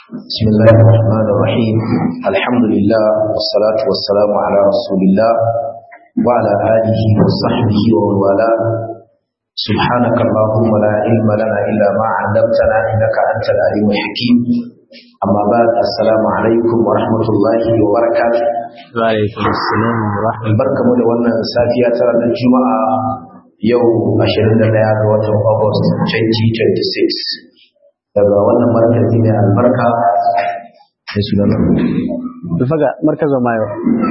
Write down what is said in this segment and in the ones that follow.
بسم الله الرحمن الرحيم الحمد لله والصلاة والسلام على رسول الله وعلى آله وصحبه ومن والاه سبحانك اللهم لا علم لنا إلا ما علمتنا إنك أنت العليم الحكيم أما بعد السلام عليكم ورحمة الله وبركاته وعليكم السلام ورحمة البركة من وانا سافية ترى الجمعة يوم 21 ga watan August 2026 daga wannan markazi mai albarka da sunan الفقا مركز مايو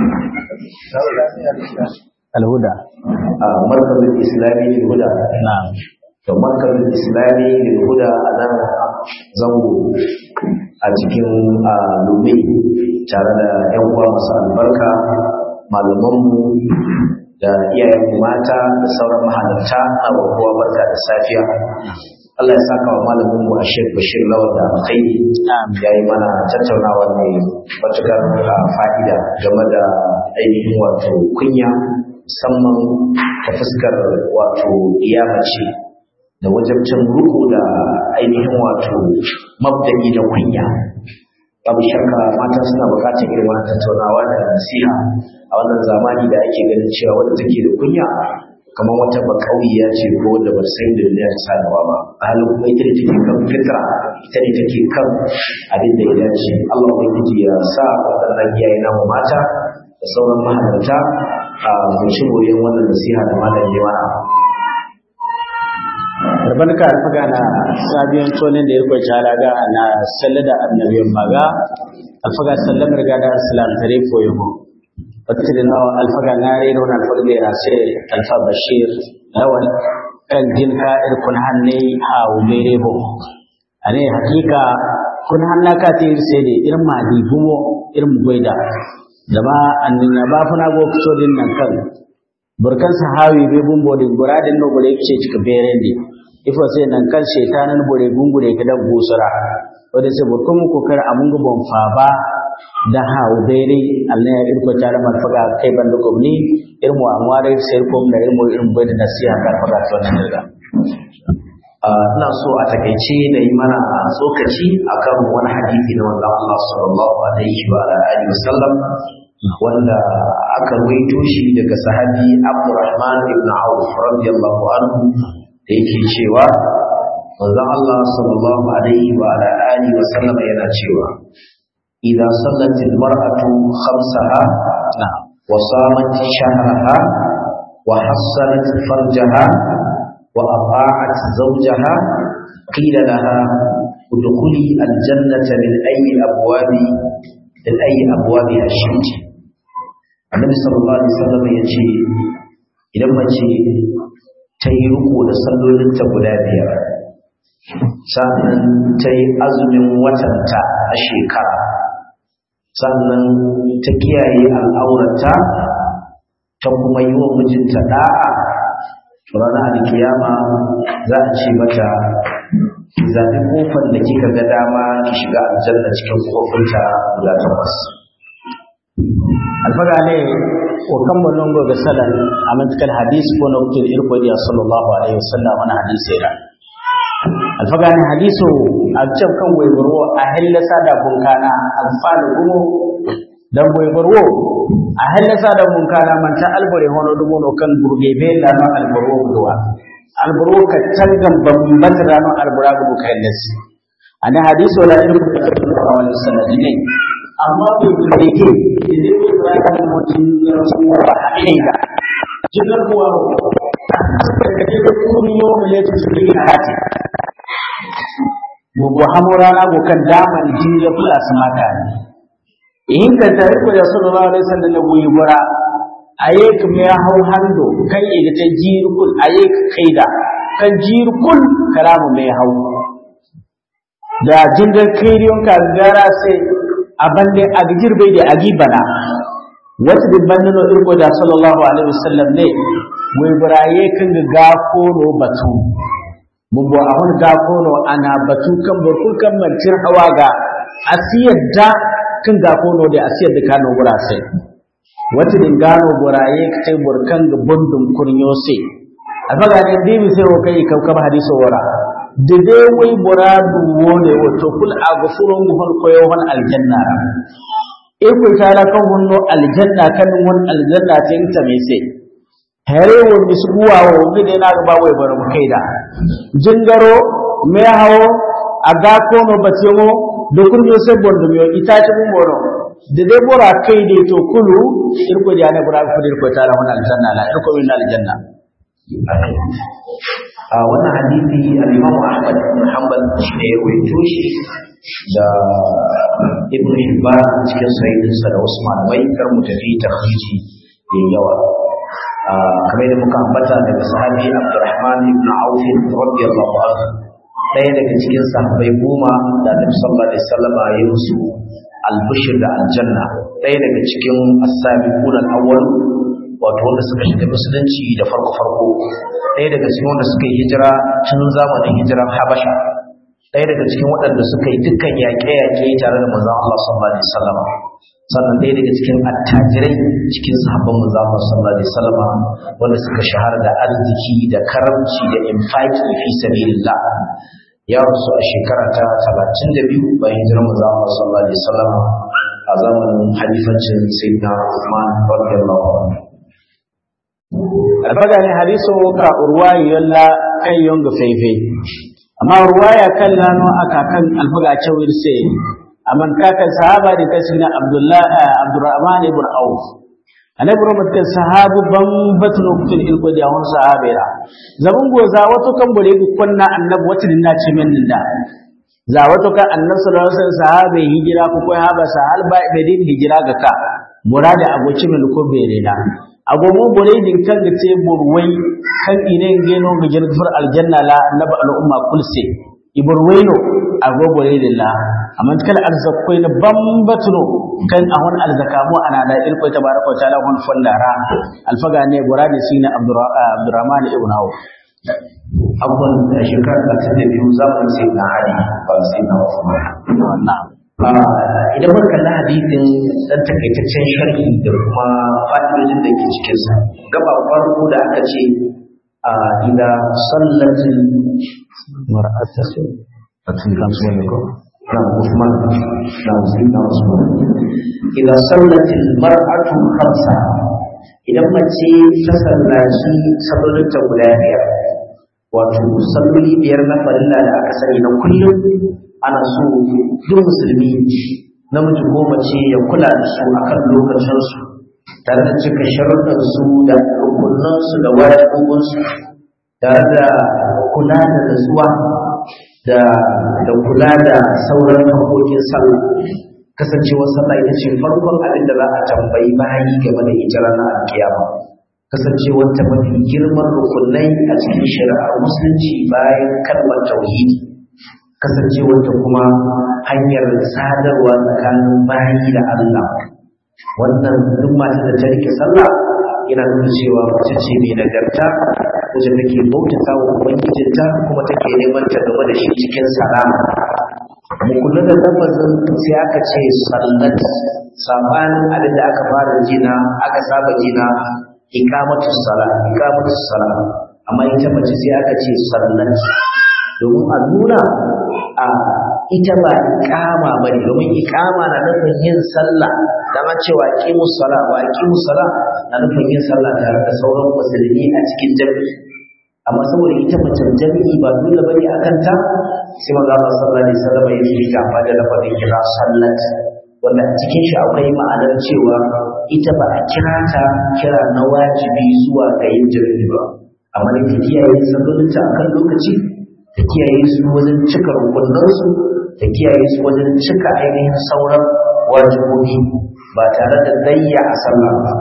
الهدى a markazin islami lil huda نعم to markazin islami lil huda a nan zango a cikin a lume tare da yan uwa masu albarka malamanmu da iyayen mata da sauran mahalarta a kowa barka da safiya Allah ya saka wa malamin mu Ashir Bashir Lawal da alkhairi Amin. ya yi mana tattaunawa mai matukar ah, fa'ida game da ainihin wato kunya musamman ta fuskar wato iyamace da wajabcin ruku da ainihin wato mabda'i da kunya babu shakka mata suna bukatar irin wannan tattaunawa da nasiha a wannan zamani da ake ganin cewa wadda take da kunya kamar wata bakauya ce ko wanda ba san da duniya ta sadawa ba a halin kuma ita ne take kan fitra ita ne take kan abin da ya dace Allah ubangiji ya sa waɗannan iyaye namu mata da sauran mahalarta a mu ci moriyar wannan nasiha da malam ya mana barka alfaga na sabiyan tonin da ya kwace halaga na sallada annabiyan maga alfaga sallam riga da islam tare ko yabo wata da nawa alfaga na rero na alfaga da rase alfa bashir lawal kan jinka irkun hanne hawo mere bo ane hakika kun hanna ka te sai da irin madi gumo irin goida da ba annin ba funa go fito din nan kan burkan sahawi be bumbo din buradin no bore ce cika berende ifo sai nan kan shetanan bore gungure ka da gusura wanda sai burkan mu kokar amun go bon fa ba da hawo bere Allah ya irko tare man faga kai ban ko ni irmu amware sai ko da irmu irin bai da nasiha ka faga to nan daga Ah, ina so a takaice na yi mana tsokaci akan wani hadisi na manzon Allah sallallahu alaihi wa alihi wasallam wanda aka rawaito shi daga sahabi Abdurrahman ibn Auf radiyallahu anhu da yake cewa manzon Allah sallallahu alaihi wa alihi wasallam yana cewa idza sallat al-mar'atu khamsaha na'am wa samat shahraha wa hassanat farjaha وأطاعت زوجها قيل لها ادخلي الجنة من أي أبواب من أي أبوابها شئت النبي صلى الله عليه وسلم يجي idan mace ta yi riko da sallolinta guda biyar sannan ta yi azumin watanta a shekara sannan ta kiyaye al'aurata ta kuma yi wa mijinta da'a ranar alkiyama za a ce mata ki zaɓi kofar da kika ga dama ki shiga aljanna cikin kofinta guda takwas alfaga ne ko kan bonon go ga salan amantikal hadis ko na wutul irko dia sallallahu alaihi wasallam wani hadisi da alfaga ne hadiso a can kan waibaro a hillasa da bunkana alfalu gumo dan waibaro a hillasa da bunkana man ta albore hono dumo no kan burge be la no albaro duwa albaro ka tangan bambat rano albara gudu kai nasi ana hadiso la irko sallallahu alaihi wasallam ne amma bai bude ke idan bai fara da mutum ya rasu wa haƙiƙa jigar kuwa da kake da kuma yau da letu su yi hati bubu hamura na gokan daman jini ya fi asu mata ne in ka tare ko da sallallahu alaihi wasallam na goyi gura aye ka me hau hando kan iga ta jirkul aye ka kaida kan jirkul kalamu mai hau da jingar kairiyon ka gara sai abande agijir bai da agi bana wata dibban nano irko da sallallahu alaihi wasallam ne wai buraye kan ga gakono batu bubu a wani gakono ana batu kan burkul kan mantir hawa ga asiyar da kan gakono da asiyar da kano gura sai wata din gano buraye ka kai burkan ga bundun kurnyo sai a faga ne dimi sai wa kai kaukab hadiso wara da dai wai muradu wone wato kul a gafurun guhun koyo wani aljanna iko ta la kan hunno aljanna kan won aljanna ta inta mai sai hare wo misguwa wo mi dai na ga ba wai bar mu kaida jingaro me hawo aga ko no bace mo do kun yo sai bondo mi ita ta mu moro da dai bora kai dai to kulu irko da ne bura ku irko ta la won aljanna la irko min aljanna a wannan hadisi al-Imam Ahmad bin Hanbal shi ne ya rawaito shi da Ibn Hibban cikin sahihinsa da wasu malamai kar mu tafi tafsiri da yawa kamar da muka ambata daga sahabi Abdurrahman ibn Auf radiyallahu anhu ɗaya daga cikin sahabbai goma da Annabi sallallahu alaihi wasallam ya yi musu albishir da aljanna ɗaya daga cikin as-sabiqun al-awwal wato wanda suka shiga musulunci da farko farko ɗaya daga cikin wanda suka yi hijira tun zamanin hijiran Habasha ɗaya daga cikin waɗanda suka yi dukkan yaƙe-yaƙe tare da manzon Allah sallallahu alaihi wasallam sannan ɗaya daga cikin attajirai cikin sahabban manzon Allah sallallahu alaihi wasallam wanda suka shahara da arziki da karamci da infaki fi sabilillah ya rasu a shekara ta 32 bayan hijirar manzon Allah sallallahu alaihi wasallam a zamanin halifancin sayyidina Uthman radiyallahu anhu alfaga ne hadiso ka urwayi yalla kan yonga feife amma urwaya kan lano aka kan alfaga cewir se amman kakan sahaba da kasina abdullah abdurrahman ibn auf annabi rahmat kan sahabu ban batun kutul ilko da wani sahabira zaman goza wato kan bore ku kunna annabi wata dinna ce min da za wato kan annabi sallallahu alaihi wasallam sahabe hijira ku ko haba sahal ba bedin hijira ga ka murada aboci min ko bere na agogo bore din kan ga ce burwai kan ine ngeno ga jirgin aljanna la annabi al'umma kulse iburwaino ago bore din la amma kala arzakkoi na bambatuno kan ahon alzakamu ana da ilko tabaraka wa ta'ala hon fondara alfaga ne burade sine abdurrahman ibn auf abubuwan da shekarar da ta biyu zamanin sai na ali ba sai na usman na'am idan muka kalli hadisin dan takaitaccen sharhi da kuma fa'idodin da ke cikin sa gaba farko da aka ce a ida sallatin mar'atu atun kan su ne ko na Usman na Usman na Usman ida sallatin mar'atu khamsa idan mace ta sallaci sallolin ta guda biyar wato salloli biyar na farilla da aka sani na kullum ana so duk musulmi namiji ko mace ya kula da su akan lokacinsu tare da cika sharuɗansu da rukunansu da wajibobinsu tare da kula da nutsuwa da da kula da sauran haƙoƙin sallah kasancewar sallah ita ce farkon abin da za a tambayi bayi game da ita ranar alkiyama kasancewar ta mafi girman rukunai a cikin shari'ar musulunci bayan kalmar tauhidi kasancewar ta kuma hanyar sadarwa tsakanin bayi da Allah wannan duk mata da ta rike sallah yana nuna cewa mace ce mai nagarta wacce take bautata wa ubangijinta kuma take neman ta game da shi cikin salama mu kula da lafazin sai aka ce sallat sabanin abin da aka fara jina aka saba jina iqamatu sala iqamatu sala amma ita mace sai aka ce sallat domin a nuna a ita ba iqama bane domin iqama na nufin yin sallah dan a cewa qimu sala wa qimu sala na nufin yin sallah tare da sauran musulmi a cikin jami'i amma saboda ita mace jami'i ba dole bane akan ta sai manzo Allah sallallahu alaihi wasallam ya yi ta fa da lafazin kira sallat wanda a cikin shi akwai ma'anar cewa ita ba a kira ta kira na wajibi zuwa ga yin jami'i ba amma da ta kiyaye sallolinta akan lokaci ta kiyaye su wajen cika rukunansu ta kiyaye su wajen cika ainihin sauran wajibobi ba tare da dayya a sallah ba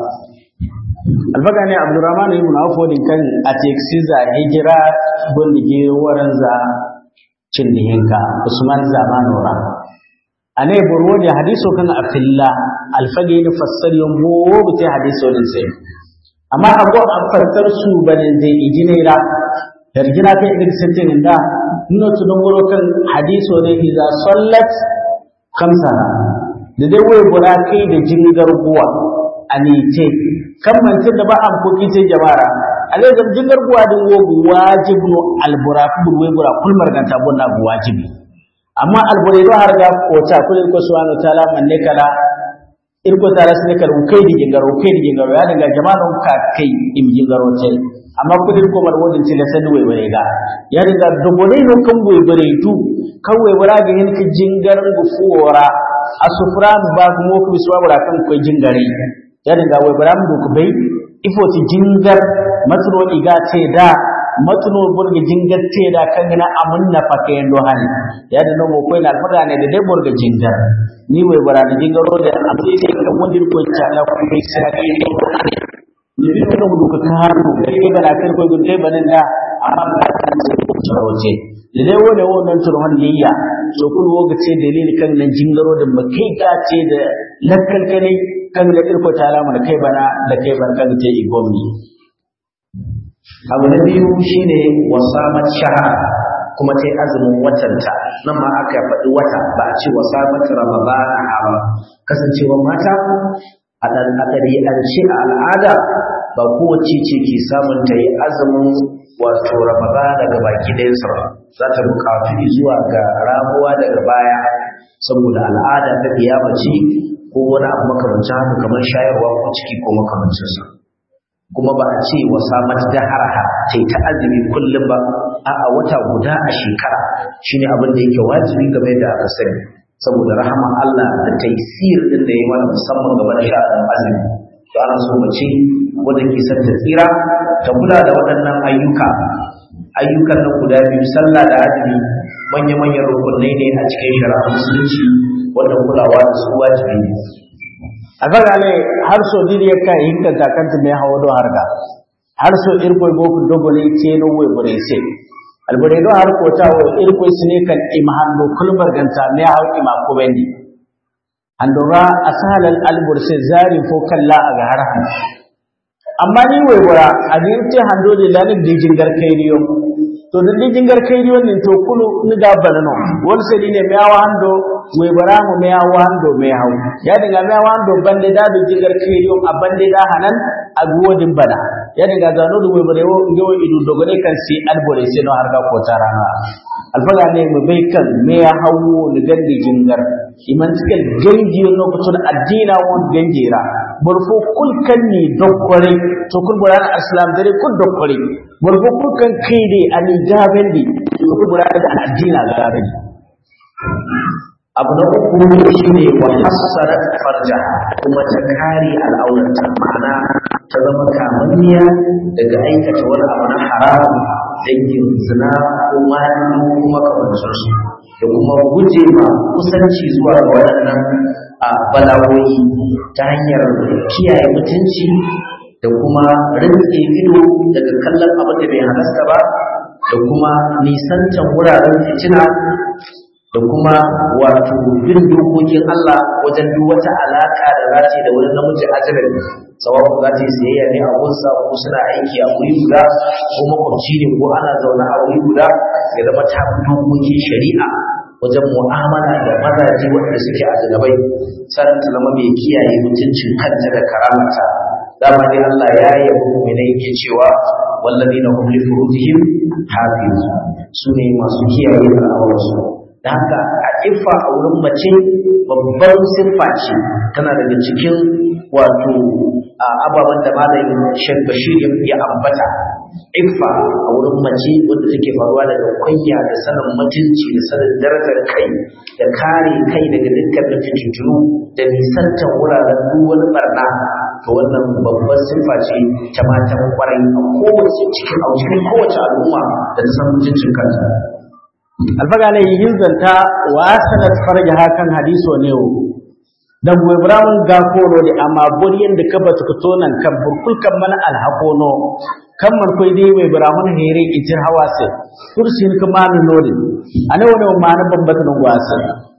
alfaga ne abdurrahman ibn auf wadin kan a teksi za hijira gondige waran za cin dihinka usman zamanora ane burwo da hadiso kan afilla alfage ne fassar yon bo bite hadiso din sai amma abu an fassar su bane zai ijinera yarjina kai idan sai da nuna tu dongoro kan hadiso ne iza sallat kamsa da dai wai bura kai da jingar buwa anite kan mantin da ba an koki sai jama'a ale zam jingar buwa din wo wajibu albura kubur we bura kul marganta bonna bu wajibi amma albure do har ga ko ta kulin ko subhanahu ta'ala manne kala irko tara sine kala kai di jingaro kai di jingaro ya daga jama'an ka kai im jingaro ce amma kudin ko mar wodin tile sani we bare ga ya daga dogone no kan we bare du kan we bara ga hin ka jingar bu fuora asufran ba mo ku biswa bara kan ko jingare ya daga we bara mu ku bai ifo ti jingar matro iga ce da matno burga jingar ce da kan gina amun na fake yando hali ya da no ko ina alfada ne da dai burga jingar ni we bara da jingaro da abin da kan wondir ko ta la ko sai sai ne ni bi no du ka haru da ke bana kan ko gunte banan da amma ba ta ce wace da dai wone wannan turhan liyya so kun woga ce dalili kan nan jingaro da makai ga ce da lakkal kane kan da irko ta alama da kai bana da kai bar kan ce igomni abu na biyu shine wasamat shahar kuma ta yi azumin watanta nan ma aka faɗi wata ba a ce wasamat ramadana ba kasancewa mata a ɗabi'ance a al'ada ba kowace ce ke samun ta yi azumin wato ramadana daga baki ɗayansa ba za ta buƙatu zuwa ga ramuwa daga baya saboda al'ada ta mace ko wani abu makamancin haka kamar shayarwa ko ciki ko makamancinsa kuma ba a ce wa samat da harha ta yi ta azumi kullum ba a wata guda a shekara shine abin da yake wajibi game da aka sani saboda rahama Allah da taisir din da ya mana musamman game da sha'anin azumi to ana so mace wanda ke son ta tsira ta kula da waɗannan ayyuka ayyukan nan guda biyu sallah da azumi manya-manyan rukunai ne a cikin shari'ar musulunci wanda kulawa da su wajibi ne agar ale har so diri ka hinka ta kanta me hawo do harga har so irko go ku dogo ne ce no we bure se albure do har ko ta wo irko sine kan imhan do kulbar ganta me hawo ima ko bendi andora asal al albur se zari fo kalla aga har amma ni we bura adin te hando de lanin dijin gar kairiyo to da dijin gar kairiyo nin to kulu ni ga banano wol se ne me hawo hando we bara mu me wando me haw ya dinga me wando bande da do jigar kiriyo a bande da hanan a godin bana ya dinga zano do we bare wo ngewo idu dogone kan si albore se no harga ko tarana alfaga ne mu bai kan me ya hawo ni gande jingar iman tikal ganji no ko tun addina won ganjira burfo kul kan ni dokkore to kul buran islam dare kul dokkore burfo kul kan kide ani gabendi to kul buran da addina gabendi abu na uku shi ne wa hassarat farja kuma ta kare al'aurata ma'ana ta zama kamanniya daga aikata wani abu na haram dangin zina ko mani ko makamancinsu da kuma guje ma kusanci zuwa ga waɗannan a bala'o'i ta hanyar kiyaye mutunci da kuma rintse ido daga kallon abin da bai halasta ba da kuma nisancan wuraren fitina da kuma wato bin dokokin Allah wajen duk wata alaka da za ta da wani namiji ajnabi sawa'u za ta yi sayayya ne a gunsa ko suna aiki a wuri guda ko makwabci ne ko ana zaune a wuri guda ya zama ta bi dokokin shari'a wajen mu'amala da mazaje waɗanda suke ajnabai sannan ta zama mai kiyaye mutuncin kanta da karamata dama dai Allah ya yabi mu'minai yake cewa wallazina hum li furujihim hafizun sune masu kiyaye al'aurarsu da haka a iffa a wurin mace babbar siffa ce tana daga cikin wato ababen da malamin Sheikh Bashir ya ambata iffa a wurin mace wanda take faruwa daga kwanya da sanin mutunci da sanin darajar kai da kare kai daga dukkan fitintunu da nisantar wuraren duk wani barna to wannan babbar siffa ce ta matan kwarai a kowace cikin a cikin kowace al'umma da ta san mutuncin kanta alfaga ne yin zanta wa sanat farja hakan hadiso ne o dan go ibrahim ga kono de amma boriyan da kaba to tonan kan burkul kan mana alhaqono kan man koy dai we ibrahim here itir hawase kursin kuma no nodin ane wona mana babbat non wasa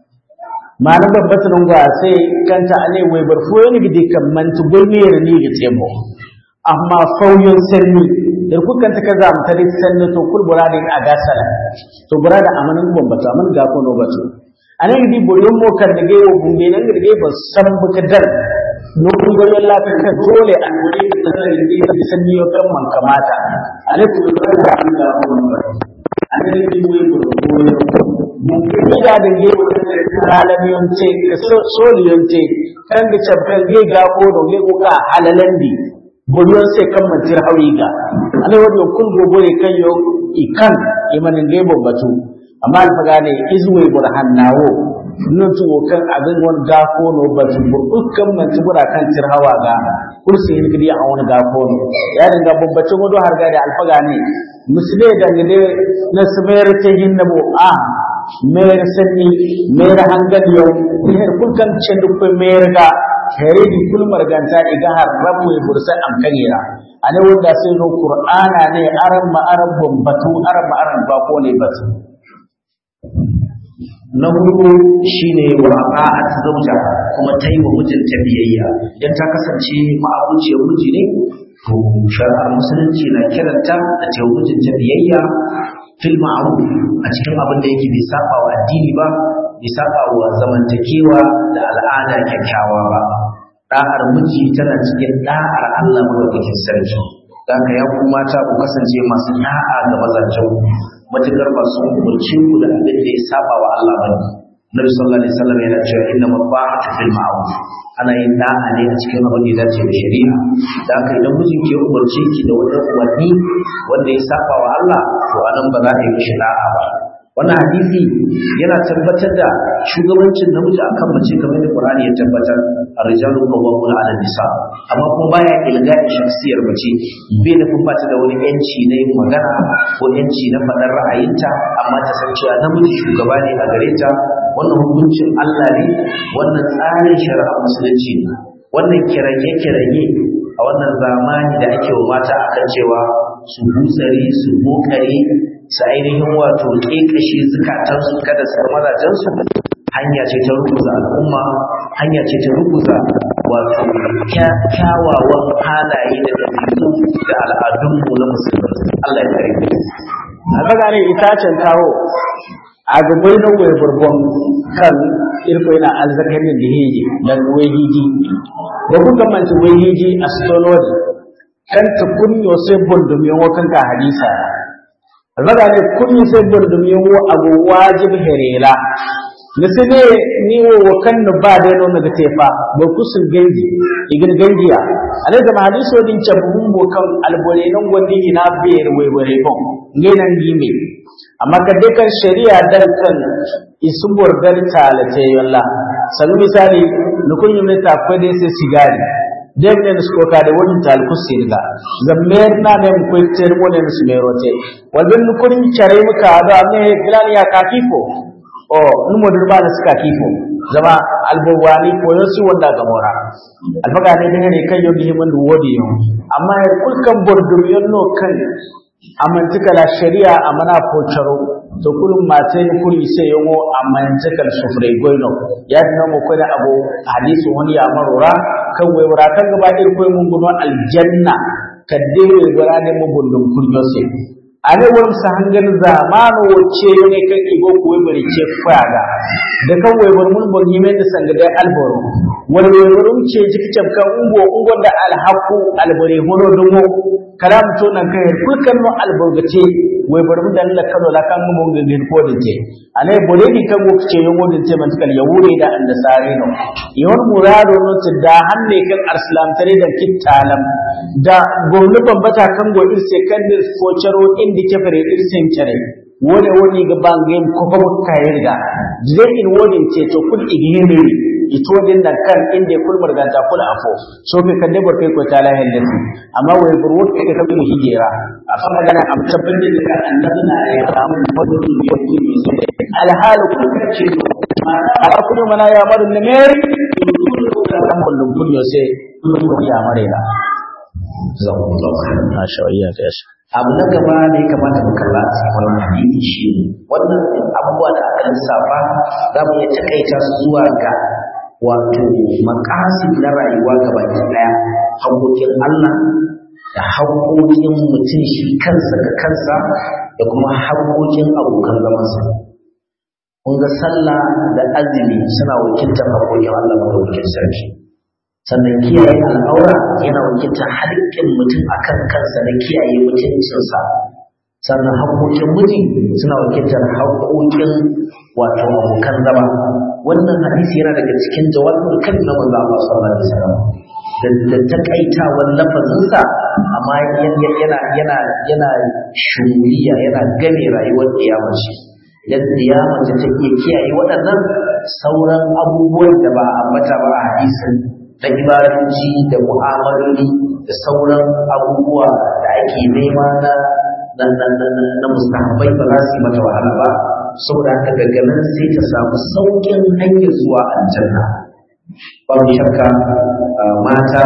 mana babbat non wasa kanta ane we barfo ne gidi kan man to golmere ni ga tebo amma fauyon sanni da kukan ta kaza mu tare sanni to kul burada a gasala to burada amanan bombato aman ga ko no bato anan gidi boyon mo kan da gewo bumbe nan gidi ba san buka dal nukun goyon lafi kan dole a wuri da zai yi sanni yau kan man kamata a ne kuma da da an ga kuma a ne da yi wuri goyon mun ga da ge halamiyon ce soliyon ce kan da cabban ge ga ko do ge ko ka halalandi goyon sai kan mantir hauri ga ana wani kun gogore kan yo ikan imanin ge batu amma alfaga ne izwe burhan nawo nun tuwo kan abin wani gafo no batu dukkan manti bura kan tirhawa ga kursi hin gidi a wani gafo no ya dinga babbacin wado har ga da alfaga ne musle da ne na smayar ta hin nabo a mayar sanni mayar hangal yau her kulkan cin dukkan mayar ga here di kulmar ganta iga har rabu ya bursa am kanyira ane wanda sai no qur'ana ne aran ma aran batu aran ma aran bako ne batu na hudu shine wa ba'at zauja kuma ta yi wa mijinta biyayya idan ta kasance ma'abuciyar miji ne to shari'ar musulunci na kiranta da ta yi mijinta biyayya fil ma'ruf a cikin abin da yake bai saba wa addini ba bai saba wa zamantakewa da al'ada kyakkyawa ba da'ar miji tana cikin da'ar Allah madaukakin sarki haka ya ku mata ku kasance masu da'a ga mazajen matukar ba su umarci ku da abin da ya saba wa Allah ba Nabi sallallahu alaihi wasallam yana cewa inna mabahatu fil ma'ruf ana yin da'a ne a cikin abin da ya dace da shari'a da haka idan mijin ke umarce ki da wani umarni wanda ya saba wa Allah to anan ba za a yi mishi da'a ba wannan hadisi yana tabbatar da shugabancin namiji akan mace kamar da Qur'ani ya tabbatar ar-rijalu qawwamuna 'ala nisa amma kuma baya ilga shakhsiyar mace bai da kuma ta da wani yanci na yin magana ko yanci na faɗar ra'ayinta amma ta san cewa namiji shugaba ne a gare ta wannan hukuncin Allah ne wannan tsarin shari'a musulunci ne wannan kirage-kirage a wannan zamani da ake wa mata akan cewa su hutsari su bokare su ainihin wato ƙeƙashe zukatansu kada su mazajensu hanya ce ta rubuza al'umma hanya ce ta rubuza wato kyawawan halaye da ɗabi'u da al'adunmu na musulmi Allah ya kare mu alfaga ne itacen kawo a gabai na wai burbon kan irko yana azzakarin da hiji da wai hiji da kuka manci wai hiji a stolodi kan ta kunyo sai bundum yawo kan ka hadisa alfaga ne kunyo sai bundum yawo abu wajib herela misali ni wo wakan no ba da no naga tefa ba kusul ganji igin ganjiya ale da hadiso din cabun bo kan albore nan gondi ina biyar wai bare bon ngenan gime amma kadde kan shari'a dan kan isubur dar talate yalla sanu misali nukun yumne ta kwade sai sigari demne sko ka da wani talku sirga zammer na ne ko ter mo ne su merote walben nukun chare muka da me bilani ya kafifo o numo durba da suka kifo zama albawani ko yosu wanda ga mora alfaga ne ne kan yau himan wodi yo amma kulkan bordur yonno kan amantikala shari'a amana pocharo to kulum mate kuli sai yongo amantikal sufre goino ya dina mo ko da abu hadisi wani ya marura kan wai wura kan gaba ir koy mun guno aljanna kadde wai wura ne mu bundum kullo sai ane wani sa hangan zamanu wacce ne kan igo kuwa bari ce faga da kan wai bar mun bon yimen da sanga da alboro wani wai barum ce jiki kan ungo ungo da alhaqu albare hono dungo kalam to nan kai kulkan no alborgace wai bar mun da Allah kano la kan mun ngin ko da ce ane bole ni kan go ce yongo din ce man kal yawure da anda sare no yon murado no da hanne kan arslam tare da kittalam da gomnu bambata kan go irse kan dir focaro indi kefere irsen care wone woni ga bangem ko ko kayirga je in woni ce to kul igihimi ito din nan kan inda kul marganta kul afo so ke kan debar kai ko tala hellati amma wai burwut ke ka mu hijira a fa magana am tabbin da kan annabi na ya samu fadu ya yi alhalu kun ce ala kullu mana ya maru ne meri kan kullum kun yo sai kun ya mare da zakumullahu khairan masha Allah ya shi abu na gaba da ya kamata mu kalla a cikin wannan hadisi shi ne wannan abubuwa da aka lissafa za mu iya takaita su zuwa ga wato makasid na rayuwa ga baki daya haƙoƙin Allah da haƙoƙin mutum shi kansa ga kansa da kuma haƙoƙin abokan zamansa kun ga sallah da azumi suna wakiltar haƙoƙin Allah madaukakin sarki sannan kiyaye al'aura yana wakiltar haƙƙin mutum akan kansa na kiyaye mutuncinsa sannan haƙoƙin miji suna wakiltar haƙoƙin wato abokan zama wannan hadisi yana daga cikin jawabin kan na manzo Allah sallallahu alaihi wasallam da takaitawan lafazinsa amma yana yana yana shuriya yana game rayuwar kiyamar shi idan kiyamar ta iya kiyaye waɗannan sauran abubuwan da ba a ambata ba a hadisin na ibadanci da mu'amaloli da sauran abubuwa da ake nema na na na na na mustahabbai ba za su yi mata wahala ba saboda haka daga nan sai ta samu sauƙin hanyar zuwa aljanna babu shakka mata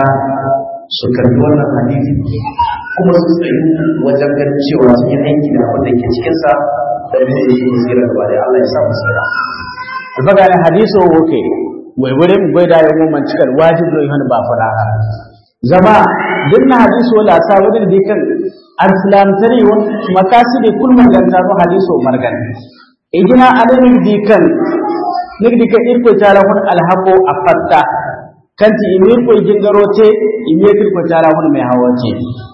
su karbi wannan hadisi kuma su tsayi wajen ganin cewa sun yi aiki da abin da ke cikinsa da ne su yi tsira gaba da Allah ya sa mu tsira. alfaga hadiso woke wai wurin bai da yawan man cikar wajib do ihan ba fara zama dinna hadiso la sa wurin di kan al-islam tari won makasidi kul maganta no hadiso margan ijina adamin di kan nigdi ka irko tara hun alhaqo afatta kanti imir ko jingarote imir ko tara hun mai hawace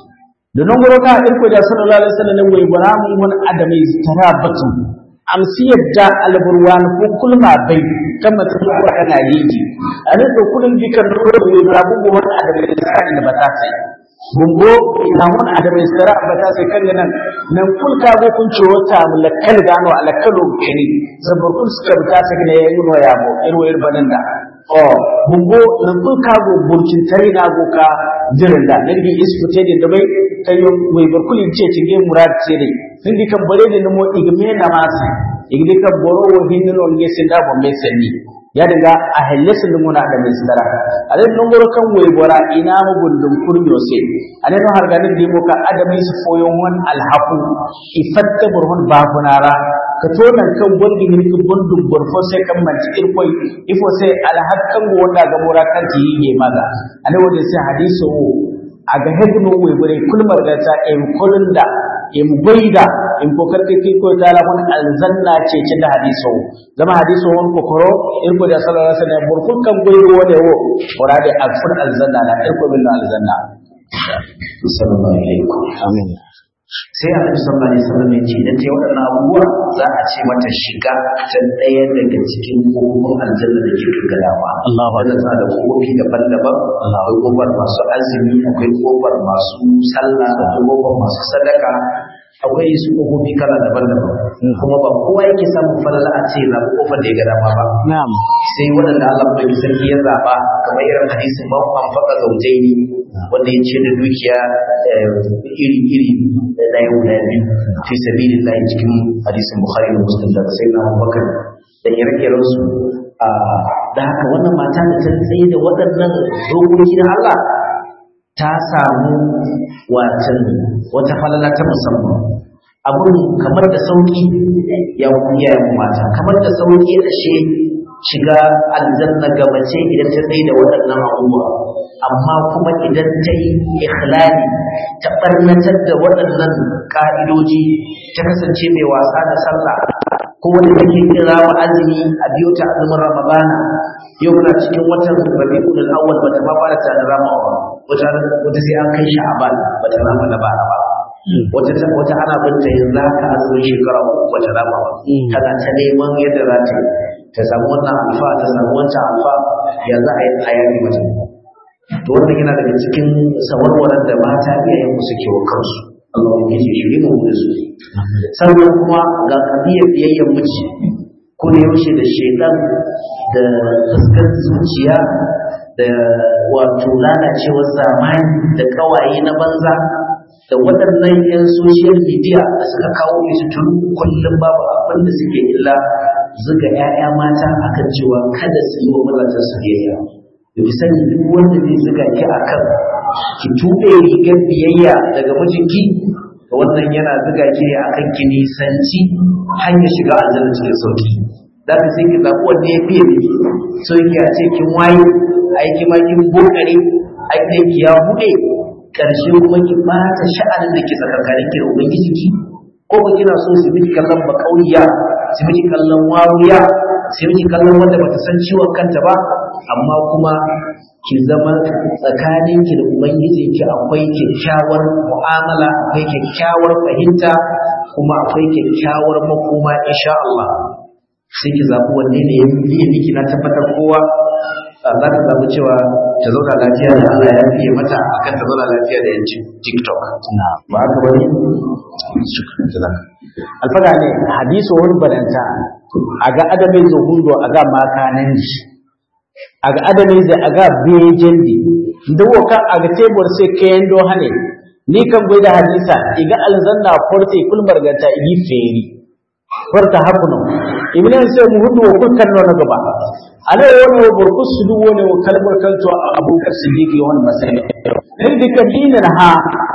da nan goro ka irko da sallallahu alaihi wasallam wai bara mu mun adami tara batu amsi yadda alburwan ko kulma bai kama ta ko kana yiji ane to kullun dikan ro wai bara mu mun adami sai da bata sai bungo ina mun adami sara bata sai kan nan nan kul ka go kun ciwo ta mulakal gano alakalu kini zabar kul suka bata sai ne yayin no ya mo irwo irbanan da o bungo nan kul ka go burcin tare na go ka jirin da nan bi isku te da bai kayo wai barkulin ce cinge murad ce dai sun di kan bare da mo igme na masi igdi kan boro wo hinno on ge sinda bo me senni ya daga a helles da muna da min sidara ale non goro kan wai bora ina mu gundum kurmiyo se ale no har ganin di mo ka adami su foyon wan alhaqu ifatta burhun babunara ka tonan kan gondi ni ku gundum borfo sai kan manci irkoi ifo sai alhaqan wanda ga mura kan ti yi maga ale wanda sai hadisu a ga hebno wai bare kulmar da ta em kulunda em goida em ko karke ki ko tala mun alzanna ce ce da hadiso zama hadiso won ko koro in ko da sallallahu alaihi wasallam burkul kan goido wode wo orade alfur alzanna da irko bil alzanna sallallahu alaihi amin sai annabi sallallahu alaihi wasallam ya ce idan ta yi waɗannan abubuwa za a ce mata shiga ta ɗaya daga cikin kofofin aljanna da ke gaggadawa Allahu wannan tana da kofofi daban-daban akwai kofar masu azumi akwai kofar masu sallah akwai kofar masu sadaka akwai su kofofi kala daban-daban kuma ba kowa yake samun falala a ce zaɓi kofar da ya ga dama ba na'am sai waɗanda Allah mai sarki ya zaɓa kamar irin hadisin man anfaqa zawjaini wanda ya ce da dukiya iri-iri da ɗaya guda biyu fi sabilillah cikin hadisin Bukhari da Muslim da sai na Abubakar da ire-iren su da haka wannan mata da ta tsaye da waɗannan dokoki na Allah ta samu watan wata falala ta musamman abun kamar da sauki ya ya mata kamar da sauki ashe shiga aljanna ga mace idan ta tsaye da waɗannan abubuwa amma kuma idan ta yi ikhlali ta ɓarnatar da waɗannan ƙa'idoji ta kasance mai wasa da sallah ko wanda take kira wa azumi a biyo ta azumin ramadana yau muna cikin watan rabiul awwal bata ma fara ta da ramawa wata wata sai an kai sha'aban bata rama na bara ba wata wata ana binta yanzu haka azumin shekara uku bata rama ba tana ta neman yadda za ta ta samu wannan alfa ta samu wancan alfa ya za a yi tsayani mata to wannan yana daga cikin sawarwaran da mata iyayen mu suke wa kansu Allah ya ce shi mu da su sannan kuma ga kadiyar biyayyen miji ko da yaushe da shedan da fuskar zuciya da wato lalacewar zamani da kawaye na banza da waɗannan 'yan social media da suka kawo su tun kullum babu abin da suke illa zuga 'ya'ya mata akan cewa kada su yi wa mazajen su biyayya da fi sani duk wanda zai zuga ki akan ki tuɓe rigar biyayya daga mijinki da wannan yana zuga ki ne akan ki nisanci hanyar shiga aljanna cikin sauki za ka sai ki zaɓi wanda ya fiye miki so ki a ce kin waye aiki ma kin bokare aiki ya buɗe ƙarshe kuma ki ɓata sha'anin da ke tsakankanin ki da ubangiji ki ko ba kina so su miki kallon bakauriya su miki kallon wawuya su miki kallon wanda bata san ciwon kanta ba amma kuma ki zama tsakaninki da ubangijinki akwai kyakkyawar mu'amala akwai kyakkyawar fahimta kuma akwai kyakkyawar makoma insha Allah sai ki zaɓi wanne ne ya yi miki na tabbatar kowa za ta zaɓi cewa ta zauna lafiya da Allah ya fiye mata akan ta zauna lafiya da yanci TikTok ba haka bane alfaga ne hadiso wani badanta a ga adamin zuhundo a ga makanan shi a ga adamin zai a ga bejen di da woka a ga tebur sai kayan do hane ni kan bai da hadisa iga alzanna forte kulmar ganta igi feri farta hakuno ibn sai mu hudu ko kan no na gaba ale woni wo burku sudu woni wo kalbar kanto abubakar siddiqi won masai din dikan dinan ha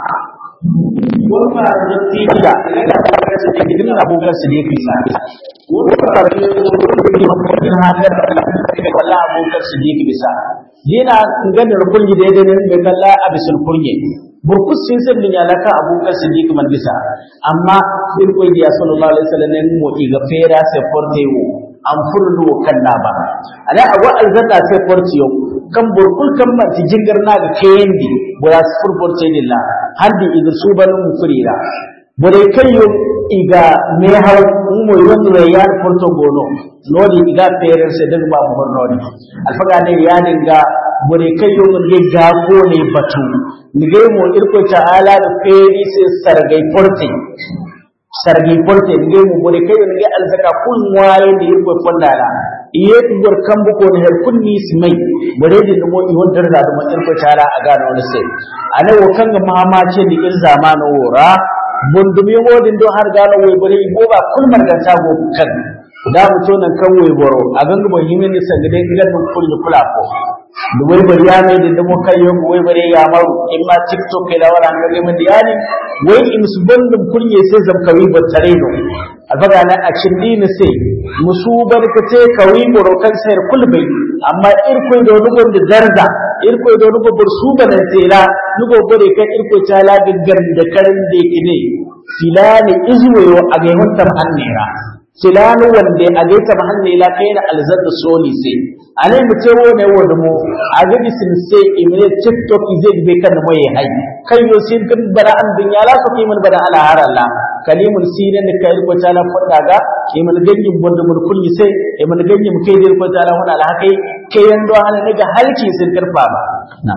wani da tijila din abubakar siddiqi sa wani da din ha da wala abubakar siddiqi bisa dina ngadar kulli da yadda ne kalla abisul kurye burkus sin sen min alaka abubakar siddiq man bisa amma din ko ya sallallahu alaihi wasallam ne mo iga fera se forte wo an furlu kan na ba ala awa alzata se forte yo kan burkul kan ma ti jingar na ga kendi bura fur forte dilla handi iga suban mu furira bure kayo iga me haw mo yon rayar porto gono nodi iga fere se daga ba mu nodi alfaga ne ya dinga bore kayo nge ga ko ne batu nige mo irko ta'ala da feri se sargai porte sargai porte nige mo bore kayo nge alzaka kun waye da irko fondala iye gor kambu ko ne kunni simai bore da mo i won darda da mo irko ta'ala a ga wani sai ana wo kanga mama ce da ir zamanu wora bundum yodin do har gano way bore bo ba kulmar da ta go kan da muto nan kan way boro a ganga bo himin ni sangade gidan mun kullu kula ko da wai bari ya mai da damo kai yau wai bare ya maru in ma tiktok kai da wala ngare mun diyani wai in su bandum kunye sai zam kawi ba tare do alfaga na a cindi ni sai musu barka ce kawi boro kan sayar kulbai amma irkoi da wani da zarza irkoi da wani bur su banan tela nugo bare kai irkoi ta la gaggan da karin da ne filani izwayo a ga yawantar annera filani wanda a ga ta hanne la kai na alzadda soli sai alai mu ce wone wanda mu a ga bisin sai imene tiktok zai be kan mai hai kai yo sin kan bara an dunya la ko kimin bara ala haralla kalimun sinan da kai ko ta la fada ga kimin gangin bonda mun kulli sai e mun gangin mu kai ko ta la hona la kai kai yando ana daga halki sun karfa ba na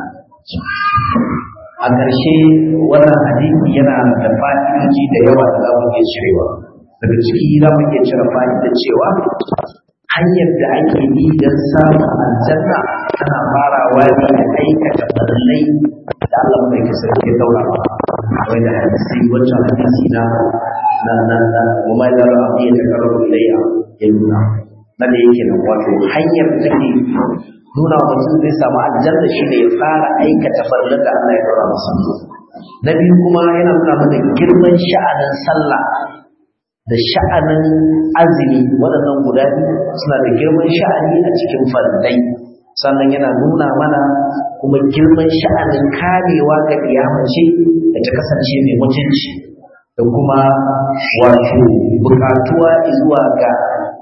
a ƙarshe wannan hadisi yana da fa'idoji da yawa da za mu iya cirewa daga ciki za mu iya cire fa'idar cewa hanyar da ake bi don samun aljanna tana farawa ne da aikata farillai da Allah mai kasar ke daura ba wai da hadisi wancan hadisi na na na na kuma da ra'a ya ta karo ilayya ya nuna na da yake nan wato hanyar da take nuna wa mutum zai samu aljanna shi ne ya fara aikata farillan da Allah ya daura masa na biyu kuma yana nuna mana girman sha'anin sallah da sha'anin azumi waɗannan guda biyu suna da girman sha'ani a cikin farillai sannan yana nuna mana kuma girman sha'anin kamewa ga kiyamace da ta kasance mai mutunci da kuma wato buƙatuwa zuwa ga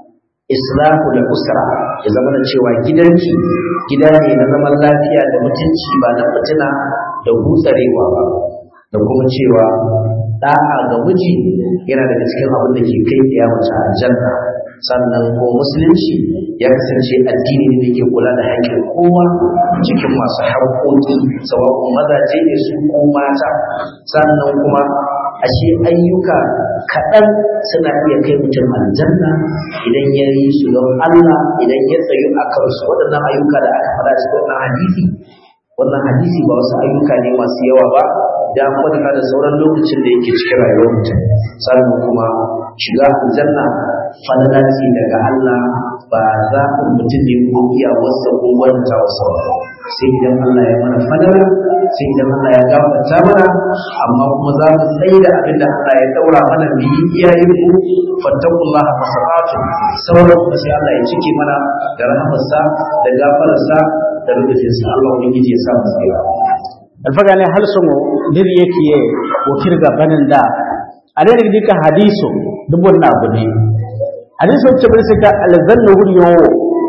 islahu da usra ya zama da cewa gidanki gida ne na zaman lafiya da mutunci ba na fitina da hutsarewa ba da kuma cewa da'a ga miji yana daga cikin abin da ke kai ya mace aljanna sannan ko musulunci ya kasance addini ne da ke kula da haƙƙin kowa cikin masu haƙƙoƙi sawa'un mazaje ne su ko mata sannan kuma ashe ayyuka kaɗan suna iya kai mutum aljanna idan ya yi su don Allah idan ya tsayu a kansu waɗannan ayyuka da aka faɗa cikin wannan hadisi wannan hadisi ba wasu ayyuka ne masu yawa ba idan an kwatanta da sauran lokacin da yake cikin rayuwar mutum sannan kuma shiga aljanna falala ce daga Allah ba za ku mutum ne ko iya wasa ko wanta wasa ba sai idan Allah ya mana falala sai idan Allah ya gafarta mana amma kuma za mu tsaye da abin da Allah ya daura mana mu yi iyayen mu fattakullaha masaratu sauran kuma sai Allah ya cike mana da rahamarsa da gafararsa da rubutinsa Allah ubangiji ya sa mu tsira alfaga ne hal songo dir yake ye wo kirga banin da ale ne dika hadiso dubun na gudi hadiso ce bar sika alzannu huriyo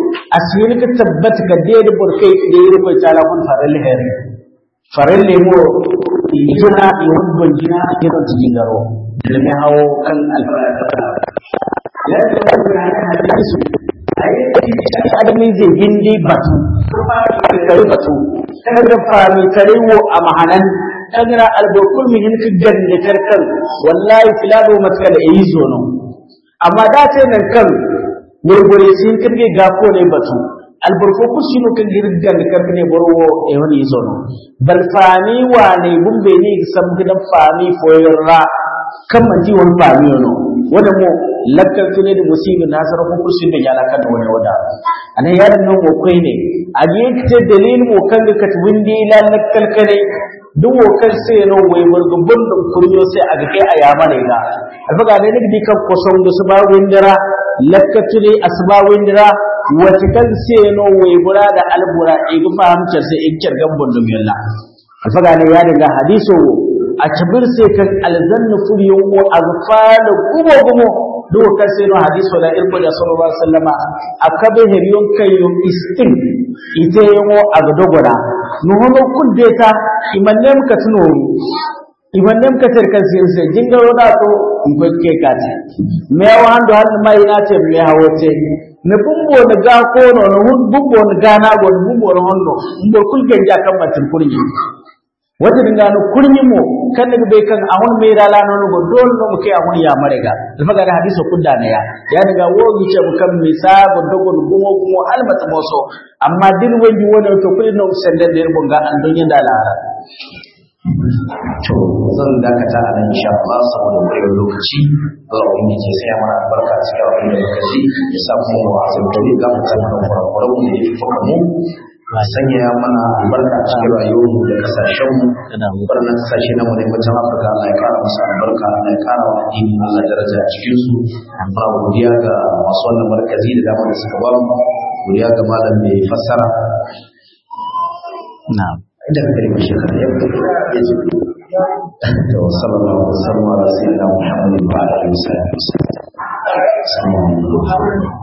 asiri ka tabbata ka dai da burkai da yi rufe tala kun faral her faral lemo ijina yawon gonjina yaron cikin garo da mai hawo kan alfara ya ce wani ranar hadisu a yi adamin zai hindi batu kare batu kan da fami tare wo a mahanan kagira albarkul mihin ka gande karkan wallahi filado matka da yi zono amma da ce nan kan gurgure sin kirge gafo ne batu albarko ku sino kan girgan da karkan ne borwo e wani zono bal fami wa ne bumbe ni sam gidan fami foyarra kan manti wani fami no wanda mu lakkar tune da musibi na sarar ko kursin da ya lakar da wani wada anan ya dan nan kai ne a je kite dalilin mu kan da katwin di la lakkal kane duk wakar sai no wai burgu bundun kuryo sai a ga kai a yama ne ga alfaga ne ne dikan ko son da su ba windira lakkar tune asba windira wata kan sai no wai bura da albura e ga fahimtar sai ikkar gambon dum yalla alfaga ne ya daga hadiso a cabir sai kan alzanna furiyon ko azfala gumo gumo do ka sai no hadiso da irko da sallallahu alaihi wasallama akabe heriyon kayo istin ite yamo agdogora no hono kuddeta imannem ka tuno imannem ka ter kan sin sai jingaro da to ibakke ka ce me wando hal mai na ce me hawote ne bumbo na ga ko no no bumbo na gana go bumbo no hondo mbo kulgen ja kan matin kurji wata dinga no kurnyi mo kan daga bai kan awon mai rala no go don no kai awon ya marega alfaga da hadiso kudda ne ya ya daga wogi ce mu kan misa go dogo gumo gumo almata moso amma din wani wani to kullu no sanda da rubun ga an don yanda lara to zan dakata a nan insha Allah saboda kurewar lokaci Allah wani ke sai mana albarka cikin abin da muka ji ya sa kuma wa azabtari ga mu san kurakuran mu da yake fuka mu a sanya mana albarka cikin rayuwarmu da kasashenmu waɗannan kasashe na mu ne wajen Afirka Allah ya kara musu albarka Allah ya kara wa addini Allah daraja a cikin su muna godiya ga masu wannan markazi da dama da suka ba mu godiya ga malam mai fassara na'am inda ka kalmar shekara ya ya ce to sallallahu alaihi wa sallam ala sayyidina muhammadin wa alihi wa sahbihi